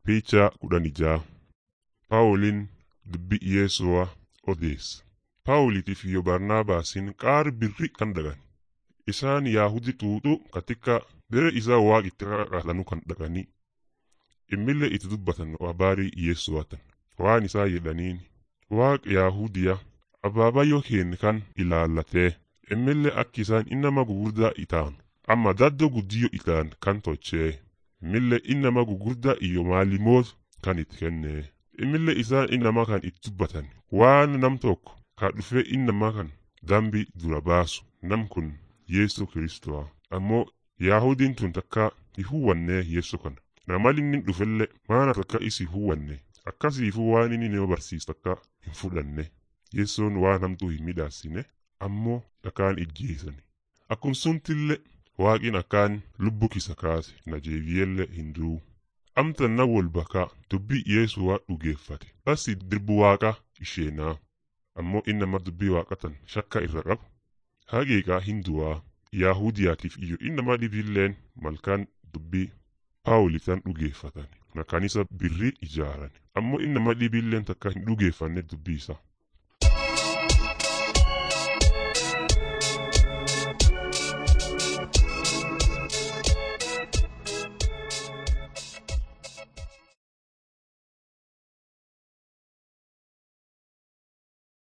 Picha kudhanii ja'a. Paawuliin dubbii Yesuu'a odeessa. Paawulitiif iyo Barnaabaasiin qaar birri kan dhaqan. Isaan Yaahudi xuuxuu katika bere isaa waaqitti qaqaatanu kan dhaqanii. Immillee itti dubbatan habaarii Yesuu'atan. Waan isaa jedhaniin waaq Yaahudiya abaabayyoo keenya kan ilaallatee immillee akki isaan innama gugurdaa itaan amma daddoo guddiyyo itaan kan tolchee immillee innama gugurdaa iyo maalimoot kan itti kennee immillee isaan innama kan itti dubbatan waan nam tokko ka dhufee innama kan dambii dura baasu nam kun Yesu Kiristoa ammoo Yaahudiin tun takka hin huwwannee Yesu kana namalin dhufellee maana takka isi huwwanne akkasiifuu waan inni nama barsiisu takka hin fudhanne Yesoon waan hamtuu hin midhaassine ammoo dhakaan ijjeesani akkuma suntillee waaqin akkaan lubbu kisa kaase na jeebiyyellee hin du'u amtan na wol bakaa dubbii Yesuu'aa dhugeeffate basi dirbu waaqa isheenaa ammoo innama dubbii waaqatan shakka irra qabu hageeqaa hin du'aa Yaahudiyaatiif iyo innama dhibilleen malkaan dubbii Paawulitan dhugeeffatan na kanisa birrii ijaaran ammoo innama dhibilleen takka hin dhugeeffanne dubbii isaa